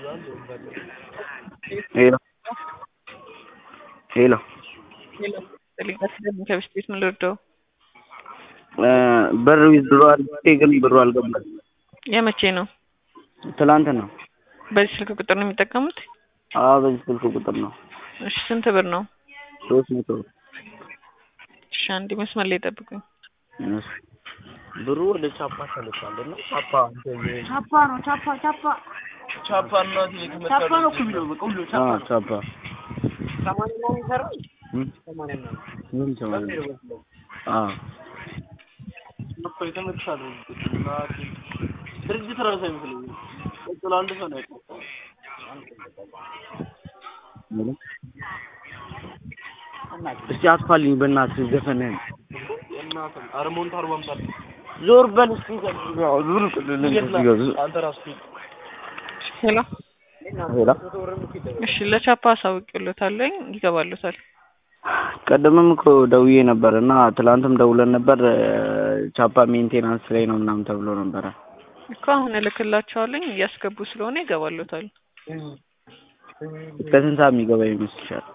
ሄሎ ሄሎ ከብስት ቤት ምን ልርዳው? ብር ዊዝድሮ አድርጌ ግን ብሩ አልገባም። የመቼ ነው? ትላንት ነው። በዚህ ስልክ ቁጥር ነው የሚጠቀሙት? አዎ በዚህ ስልክ ቁጥር ነው። እሺ ስንት ብር ነው? ሶስት መቶ እሺ አንዴ መስመር ላይ ጠብቁኝ። እሺ። ብሩ ወደ ቻፓ ተልኳል እና ቻፓ ቻፓ ነው ቻፓ ቻፓ ቻፓ እናት ቻፓ ነው እኮ የሚለው በቃ ሁሉ ቻፓ አዎ ቻፓ ሰማንያ ነው የሚሰራው እም? ሰማንያ ነው ምን ሰማንያ አዎ ቻፓ የተመታለ እናት ድርጅት ራሱ አይመስለኝም። ቀጥሎ አንድ ሰው ነው ያውቀው። ምንም እስቲ አጥፋልኝ በእናትህ ዘፈንህን እናትህ አርሞንት አርባ አምሳ ዞር በል እስቲ ዞር ቅልልኝ አንተ ራስህ ሄሎ ሄላ እሺ ለቻፓ አሳውቂሎታለኝ ይገባሉታል። ቀደምም እኮ ደውዬ ነበር እና ትላንትም ደውለን ነበር ቻፓ ሜንቴናንስ ላይ ነው ምናምን ተብሎ ነበረ። እኮ አሁን እልክላቸዋለኝ እያስገቡ ስለሆነ ይገባሉታል። እስከ ስንት ሰዓት የሚገባ ይመስልሻል?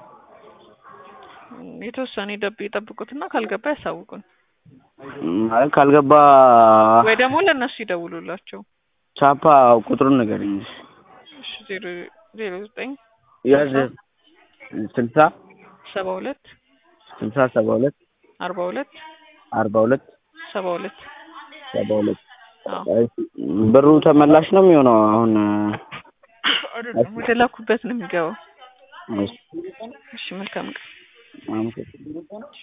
የተወሰነ ደብ ይጠብቁትና ካልገባ ያሳውቁን ማለት ካልገባ ወይ ደግሞ ለእነሱ ይደውሉላቸው። ቻፓ ቁጥሩን ንገረኝ። እሺ ዜሮ ዜሮ ዘጠኝ ያዝ ስልሳ ሰባ ሁለት ስልሳ ሰባ ሁለት አርባ ሁለት አርባ ሁለት ሰባ ሁለት ሰባ ሁለት አዎ ብሩ ተመላሽ ነው የሚሆነው አሁን አይደለም ወደ ላኩበት ነው የሚገባው። እሺ እሺ መልካም ቀን። አመሰግናለሁ።